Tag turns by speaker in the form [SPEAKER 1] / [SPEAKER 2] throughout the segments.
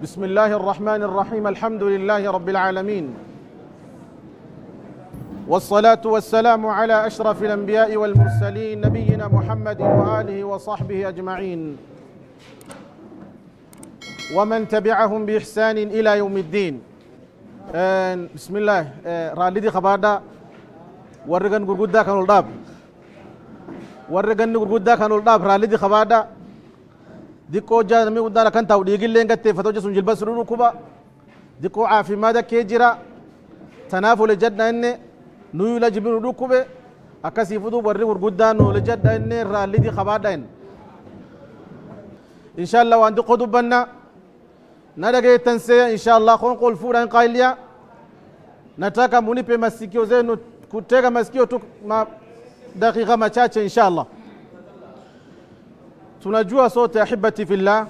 [SPEAKER 1] بسم الله الرحمن الرحيم الحمد لله رب العالمين والصلاة والسلام على أشرف الأنبياء والمرسلين نبينا محمد وآله وصحبه أجمعين ومن تبعهم بإحسان إلى يوم الدين آه، بسم الله آه، رالدي خبادا ورغن غرغدا كانوا الداب ورغن غرغدا كانوا الداب رالدي خبادا diqqoo jaa namni guddaan akkan taa'u dhiigillee gatteeffata hojja sun jilba sun dhukkuba diqqoo caafimaada kee jira tanaaf ole jadha inni nuyi la jibinu dhukkube akkasii fuduu warri gurguddaan ole jadha inni raallidi qabaadha inni inshallah waan diqqoo dubbanna na dhageettan see inshallah kon qol fuudhan qailiya nataka munipe masikio zenu kutega masikio tu ma dakika machache inshallah tunajua sote ahibati fillah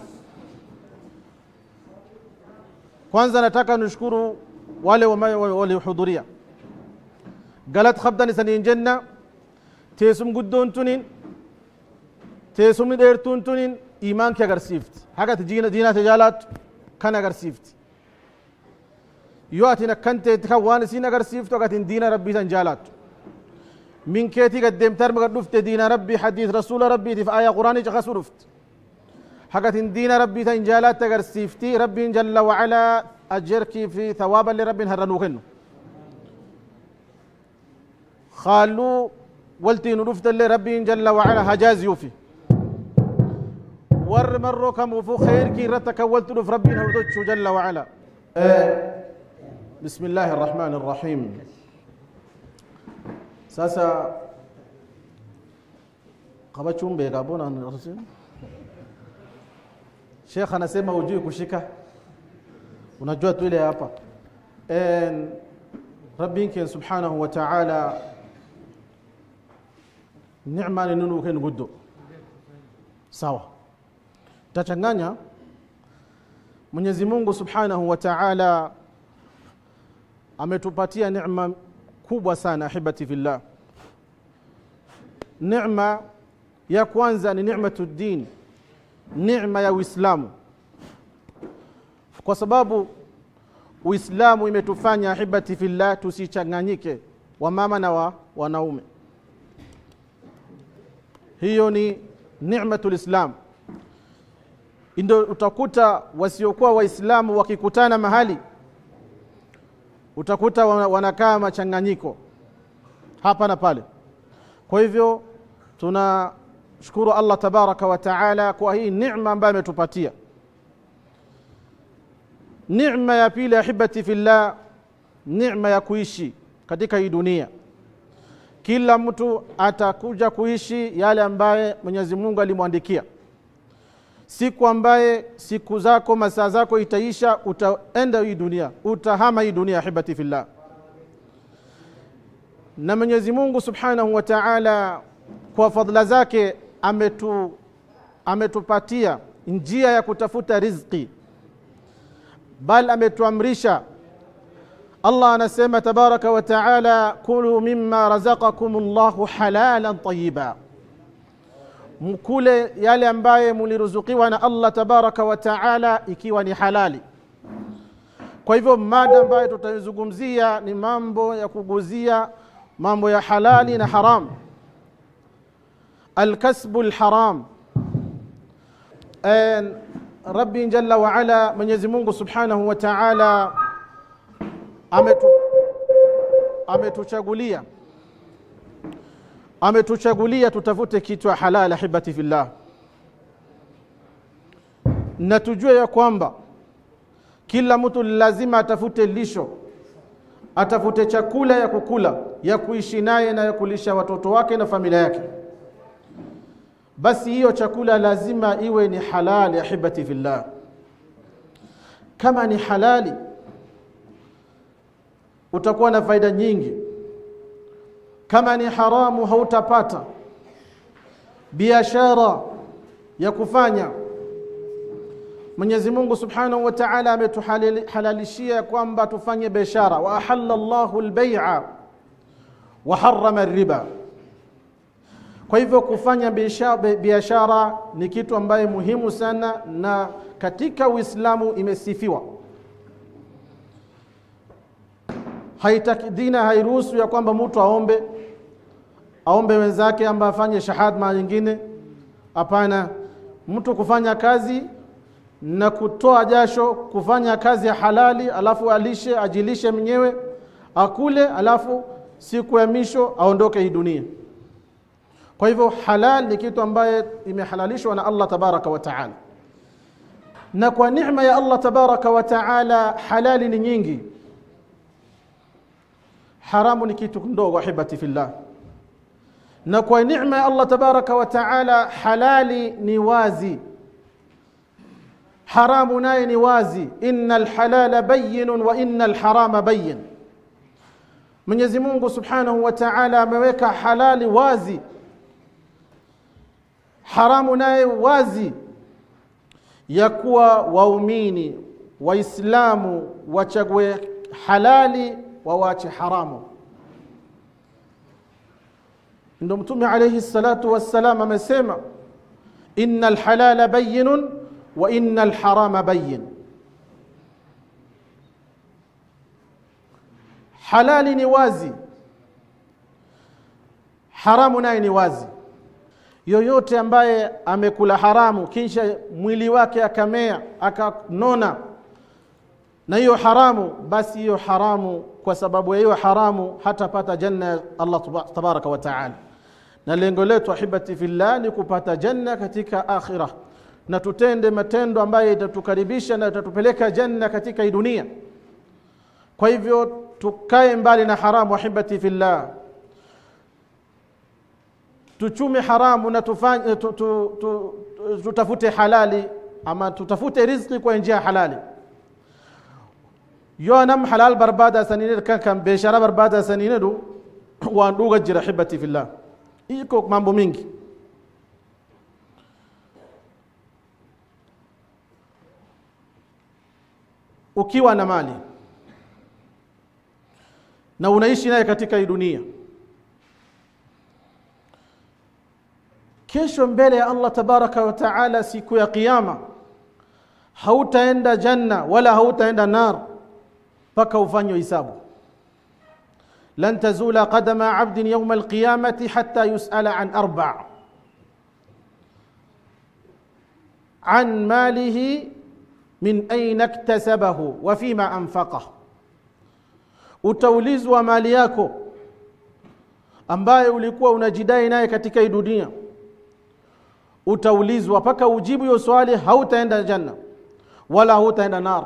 [SPEAKER 1] kwanza nataka nishukuru wale walihudhuria galat qabdan isaniin jenna teessum guddoon tunin teessumni dheertuun tunin iimaanki agarsiifti hagati diinaa tajaalaattu kan agarsiifti yoo atin akkan teetti kan waan isiin agarsiiftu agatin diina rabbii san jaalaattu من كيتي قدم ترمى قد دفت دين ربي حديث رسول ربي في آية قرآن جخس رفت حقت دين ربي تنجالات تقر سيفتي ربي جل وعلا أجرك في ثوابا لرب هرنوخن خالو ولتي نرفت لربي جل وعلا هجاز يوفي ور مرو كم وفو خير كي رتك ولت نف ربي هردوتشو جل وعلا بسم الله الرحمن الرحيم sasa kabachuun beekaa bona shekh anasema hujui kushika unajua tu ile hapa rabbin ken subhanahu wa ta'ala neema ni nunu ken guddo sawa tachanganya mwenyezi mungu subhanahu wa ta'ala ametupatia neema kubwa sana ahibati fillah neema ya kwanza ni nimatu din neema ya uislamu kwa sababu uislamu imetufanya ahibati fillah tusichanganyike wamama na wa, wanaume hiyo ni nimatu lislam ndio utakuta wasiokuwa waislamu wakikutana mahali utakuta wanakaa machanganyiko hapa na pale kwa hivyo tunashukuru allah tabaraka wa taala kwa hii nicma ambayo ametupatia nicma ya pili ahibati fillah nicma ya kuishi katika hii dunia kila mtu atakuja kuishi yale ambaye mwenyezi mungu alimwandikia siku ambaye siku zako masaa zako itaisha utaenda hii dunia utahama hii dunia ahibati fillah na mwenyezi mungu subhanahu wa taala kwa fadhila zake ametu, ametupatia njia ya kutafuta rizqi bal ametuamrisha allah anasema tabaraka wa taala kulu mima razaqakum llahu halalan tayiba mkule yale ambaye muliruzukiwa na allah tabaraka wa taala ikiwa ni halali kwa hivyo mada ambayo tutaizungumzia ni mambo ya kuguzia mambo ya halali na haram alkasbu lharam rabbi jalla waala mwenyezi mungu subhanahu wa taala ametu, ametuchagulia ametuchagulia tutafute kitu ya halal ahibati fillah na tujue ya kwamba kila mtu lazima atafute lisho atafute chakula ya kukula ya kuishi naye na ya kulisha watoto wake na familia yake basi hiyo chakula lazima iwe ni halali ahibati fillah kama ni halali utakuwa na faida nyingi kama ni haramu hautapata biashara ya kufanya mwenyezi mungu subhanahu wa taala ametuhalalishia kwamba tufanye biashara wa ahalla llahu lbeia wa harama riba kwa hivyo kufanya biashara ni kitu ambaye muhimu sana na katika Uislamu imesifiwa. Haitaki dina hairuhusu ya kwamba mtu aombe aombe wenzake amba afanye shahada mara nyingine. Hapana, mtu kufanya kazi na kutoa jasho, kufanya kazi ya halali, alafu alishe ajilishe mwenyewe akule, alafu siku ya misho aondoke hii dunia. Kwa hivyo halal ni kitu ambaye imehalalishwa na Allah tabaraka wa taala, na kwa neema ya Allah tabaraka wa taala halali ni nyingi, haramu ni kitu ndogo. Ahibati fillah, na kwa neema ya Allah tabaraka wa taala halali ni wazi, haramu naye ni wazi. Inna alhalala bayinun wa inna alharama bayin. Mwenyezi Mungu subhanahu wa taala ameweka halali wazi haramu naye wazi, ya kuwa waumini Waislamu wachague halali wawache haramu. Ndo Mtume alayhi salatu wassalam amesema, inna alhalala bayinun wa inna alharama bayin, halali ni wazi, haramu naye ni wazi yoyote ambaye amekula haramu kisha mwili wake akamea akanona na hiyo haramu, basi hiyo haramu, kwa sababu ya hiyo haramu hatapata janna ya Allah tabaraka wa taala. Na lengo letu ahibati fillah ni kupata janna katika akhira, na tutende matendo ambayo itatukaribisha na itatupeleka janna katika hii dunia. Kwa hivyo tukae mbali na haramu ahibati fillah tuchume haramu na tufanye tu, tu, tu, tutafute halali ama tutafute riziki kwa njia halali yo nam halal barbada sanine kan kan beshara barbada sanine du wan duga jira hibati fillah iko mambo mingi ukiwa na mali na unaishi naye katika hii dunia kesho mbele ya Allah tabaraka wa taala siku ya kiyama hautaenda janna wala hautaenda nar mpaka ufanywe hisabu lan tazula qadama abdin yawma alqiyamati hatta yusala an arba an malihi min aina iktasabahu wa fima anfaqah utaulizwa mali yako ambaye ulikuwa unajidai naye katika hii dunia utaulizwa mpaka ujibu hiyo swali, hautaenda janna wala hautaenda nar.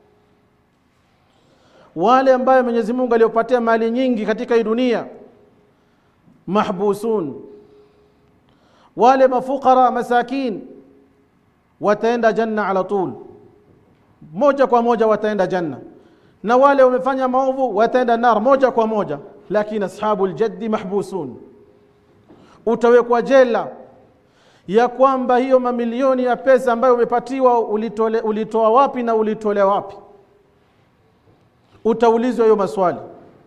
[SPEAKER 1] Wale ambayo Mwenyezi Mungu aliopatia mali nyingi katika hii dunia mahbusun, wale mafukara masakin wataenda janna ala tul, moja kwa moja wataenda janna, na wale wamefanya maovu wataenda nar moja kwa moja. Lakini ashabu ljaddi mahbusun, utawekwa jela ya kwamba hiyo mamilioni ya pesa ambayo umepatiwa ulitole, ulitoa wapi na ulitolea wapi? Utaulizwa hiyo maswali.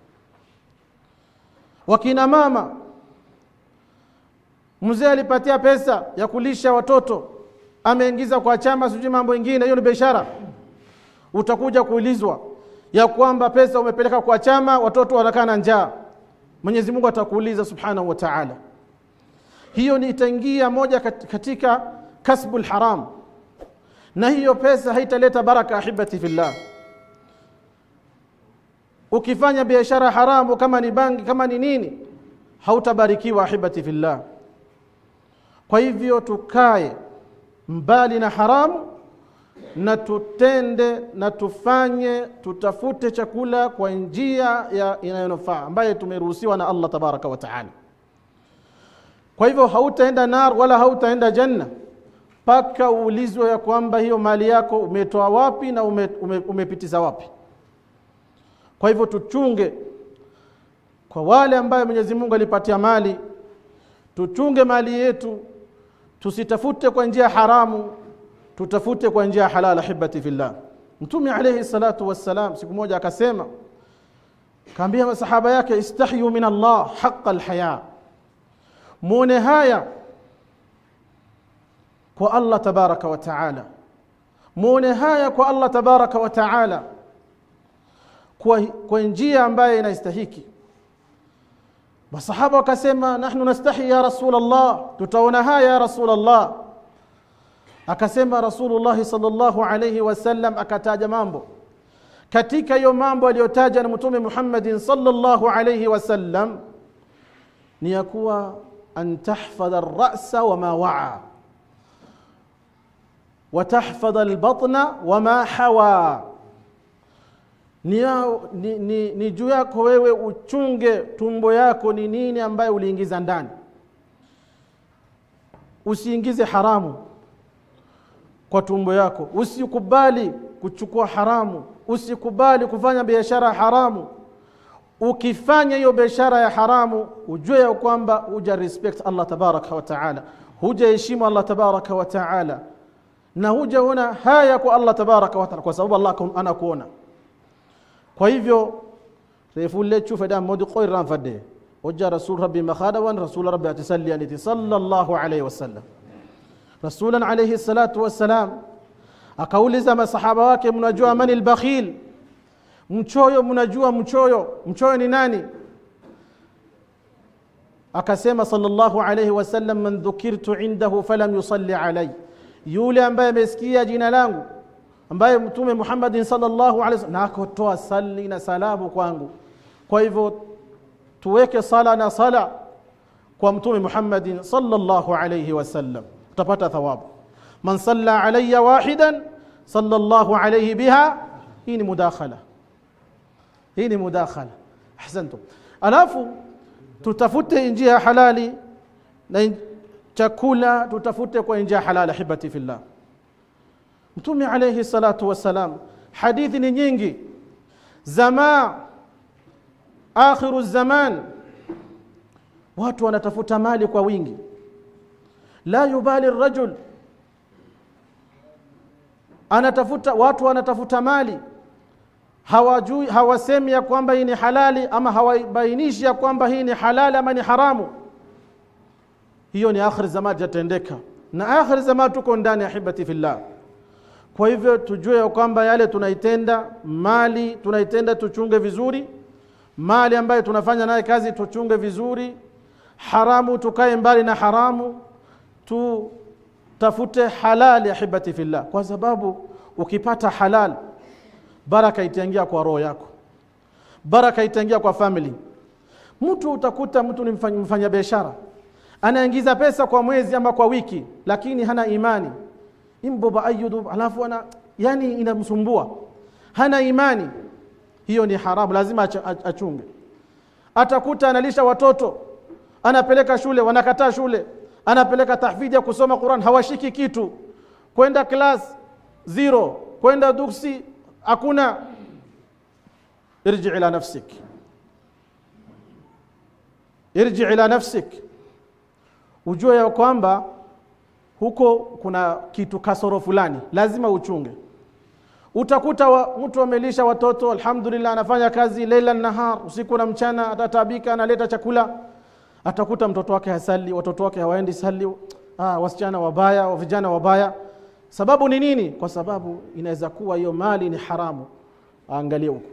[SPEAKER 1] Wakina mama, mzee alipatia pesa ya kulisha watoto, ameingiza kwa chama, sijui mambo ingine, hiyo ni biashara. Utakuja kuulizwa ya kwamba pesa umepeleka kwa chama, watoto wanakaa na njaa. Mwenyezi Mungu atakuuliza subhanahu wa ta'ala hiyo ni itaingia moja katika kasbul haram, na hiyo pesa haitaleta baraka. Ahibati fillah, ukifanya biashara haramu, kama ni bangi, kama ni nini, hautabarikiwa. Ahibati fillah, kwa hivyo tukae mbali na haramu na tutende na tufanye, tutafute chakula kwa njia ya inayonufaa ambaye tumeruhusiwa na Allah tabaraka wa taala. Kwa hivyo hautaenda nar wala hautaenda janna mpaka uulizwe ya kwamba hiyo mali yako umetoa wapi na ume, ume, umepitiza wapi. Kwa hivyo tuchunge, kwa wale ambayo Mwenyezi Mungu alipatia mali, tuchunge mali yetu, tusitafute kwa njia haramu, tutafute kwa njia halal. Ahibati fillah, Mtume alayhi salatu wassalam siku moja akasema, kaambia masahaba yake, istahyu min Allah haqa alhaya muone haya kwa Allah tabaraka wa taala, muone haya kwa Allah tabaraka wa taala kwa, kwa njia ambayo inastahiki masahaba wakasema nahnu nastahi ya rasul Allah tutaona haya ya rasul Allah akasema rasulullah sallallahu alayhi wasallam akataja mambo katika hiyo mambo aliyotaja na mtume Muhammadin sallallahu alayhi wasallam ni ya kuwa an tahfadha ar-ra'sa wama wa'a wa tahfadha al-batna wama hawa ni, ni, ni, ni juu yako wewe uchunge tumbo yako ni nini ambayo uliingiza ndani usiingize haramu kwa tumbo yako usikubali kuchukua haramu usikubali kufanya biashara haramu ukifanya hiyo biashara ya haramu ujue ya kwamba huja respect Allah tabaraka wa taala hujaheshimu Allah tabaraka wa taala na hujaona haya kwa Allah tabaraka wa taala kwa sababu Allah anakuona kwa hivyo refulle chufe da modi qoy ran fadde wajja rasul rabbi makhadawan rasul rabbi atasalli aniti sallallahu alayhi wasallam rasulan alayhi salatu wassalam akauliza masahaba wake mnajua mani albakhil mchoyo mnajua mchoyo mchoyo ni nani akasema sallallahu alayhi wasallam man dhukirtu indahu falam yusalli alayhi yule ambaye amesikia jina langu ambaye mtume Muhammadin sallallahu alaihi wasallam na akotoa sali na salamu kwangu kwa hivyo tuweke sala na sala kwa mtume Muhammadin sallallahu alaihi wasallam utapata thawabu man salla alayya wahidan sallallahu alayhi biha hii ni mudakhala hii ni mudakhala ahsantum alafu tutafute njia halali na chakula tutafute kwa njia halali hibati fillah mtume alayhi salatu wassalam hadithi ni nyingi zama akhiru zaman watu wanatafuta mali kwa wingi la yubali rajul anatafuta watu wanatafuta mali hawajui hawasemi ya kwamba hii ni halali ama hawabainishi ya kwamba hii ni halali ama ni haramu hiyo ni akhir zaman jatendeka na akhir zaman tuko ndani ya hibati fillah kwa hivyo tujue ya kwamba yale tunaitenda mali tunaitenda tuchunge vizuri mali ambayo tunafanya naye kazi tuchunge vizuri haramu tukae mbali na haramu tutafute halali ahibati fillah kwa sababu ukipata halal baraka itaingia kwa roho yako baraka itaingia kwa family mtu utakuta mtu ni mfanya, mfanya biashara anaingiza pesa kwa mwezi ama kwa wiki lakini hana imani imboba ayudu alafu ana yani inamsumbua hana imani hiyo ni haramu lazima achunge atakuta analisha watoto anapeleka shule wanakataa shule anapeleka tahfidhi ya kusoma Qur'an hawashiki kitu kwenda class zero kwenda duksi hakuna irji ila nafsik irji ila nafsik ujue ya kwamba huko kuna kitu kasoro fulani lazima uchunge utakuta wa, mtu amelisha watoto alhamdulillah anafanya kazi leila nahar usiku na mchana atatabika analeta chakula atakuta mtoto wake hasali watoto wake hawaendi sali ah, wasichana wabaya vijana wabaya sababu ni nini kwa sababu inaweza kuwa hiyo mali ni haramu angalie huko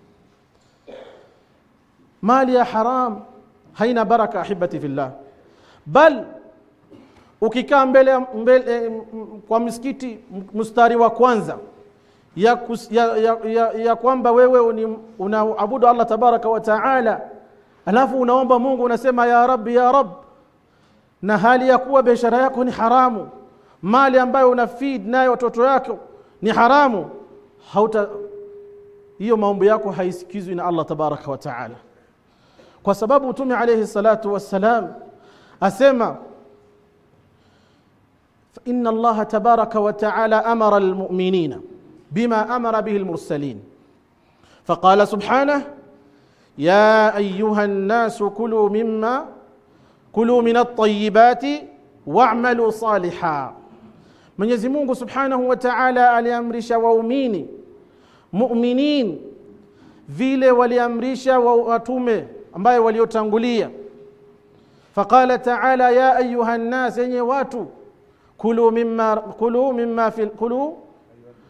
[SPEAKER 1] mali ya haram haina baraka ahibati fillah bal ukikaa mbele, mbele kwa msikiti mstari wa kwanza ya, kus, ya, ya, ya, ya kwamba wewe unaabudu Allah tabaraka wa taala alafu unaomba Mungu unasema ya rabbi ya rab na hali ya kuwa biashara yako ni haramu mali ambayo una feed nayo watoto yako ni haramu hauta hiyo maombi yako haisikizwi na Allah tabaraka wa taala kwa sababu mtume alayhi salatu wassalam asema إن الله تبارك وتعالى أمر المؤمنين بما أمر به المرسلين فقال سبحانه يا أيها الناس كلوا مما كلوا من الطيبات واعملوا صالحا Mwenyezi Mungu Subhanahu wa Ta'ala aliamrisha waumini mu'minin vile waliamrisha watume ambaye waliotangulia faqala ta'ala ya ayuha nnas yenye watu kulu mimma kulu mimma fil kulu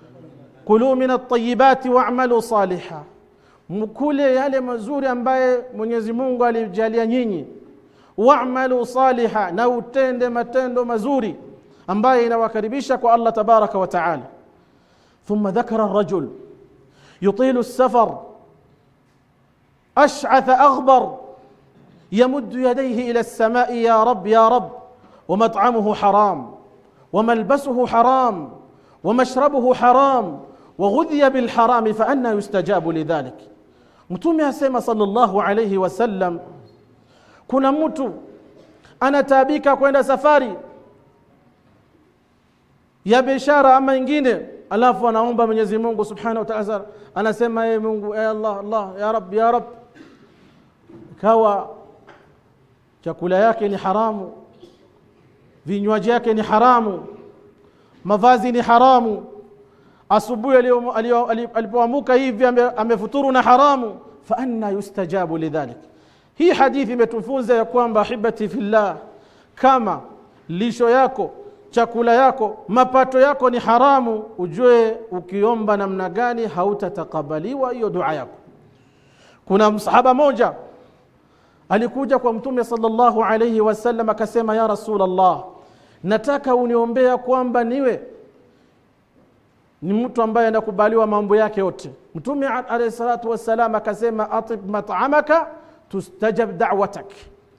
[SPEAKER 1] kulu min altayibati wamalu saliha mkule yale mazuri ambaye mwenyezi mungu alijalia nyinyi wamalu saliha na utende matendo mazuri ambaye inawakaribisha kwa allah tabaraka wa taala ثم ذكر الرجل يطيل السفر اشعث اغبر يمد يديه الى السماء يا رب يا رب ومطعمه حرام وملبسه حرام ومشربه حرام وغذي بالحرام فأنا يستجاب لذلك mtume asema sallallahu alayhi wasallam kuna mtu anataabika kwenda safari ya biashara ama ingine alafu anaomba mwenyezi mungu subhanahu wa taala anasema ye mungu e allah allah ya rab ya rab ikawa chakula yake ni haramu vinywaji yake ni haramu mavazi ni haramu asubuhi alipoamuka hivi amefuturu na haramu fa anna yustajabu lidhalik hii hadithi imetufunza ya kwamba ahibati fillah kama lisho yako chakula yako mapato yako ni haramu ujue ukiomba namna gani hautatakabaliwa hiyo dua yako kuna msahaba moja alikuja kwa mtume sallallahu alayhi wasallam akasema ya rasulullah nataka uniombea kwamba niwe ni mtu ambaye anakubaliwa mambo yake yote mtume alayhi salatu wassalam akasema atib mat'amaka tustajab da'watak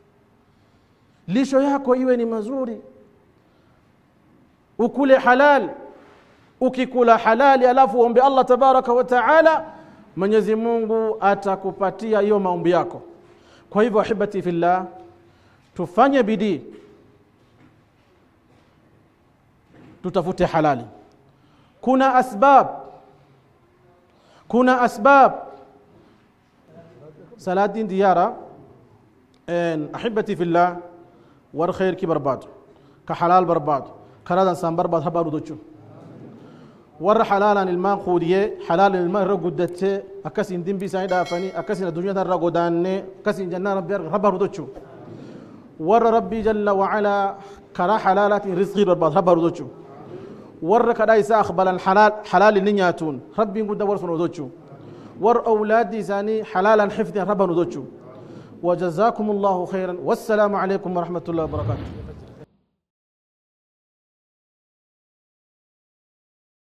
[SPEAKER 1] lisho yako iwe ni mazuri ukule halal ukikula halali alafu uombe Allah tabaraka wa taala Mwenyezi Mungu atakupatia hiyo maombi yako kwa hivyo ahibati fillah tufanye bidii tutafute halali kuna asbab kuna asbab salatin diyara en ahibati fillah war khair ki barbad ka halal barbad karadan san barbad habaru dochu war halalan ilma qudiye halal ilma ragudate akasin dimbi sai dafani akasin dunya tan ragodanne akasin janna rabbi habaru dochu war rabbi jalla wa ala kara halalatin rizqi barbad habaru dochu warra kada isa akhbalan halal halal ninyatun rabbi ngudda war sono dochu war auladi sani halalan hifdin rabanu dochu وجزاكم الله خيرا والسلام عليكم ورحمه الله وبركاته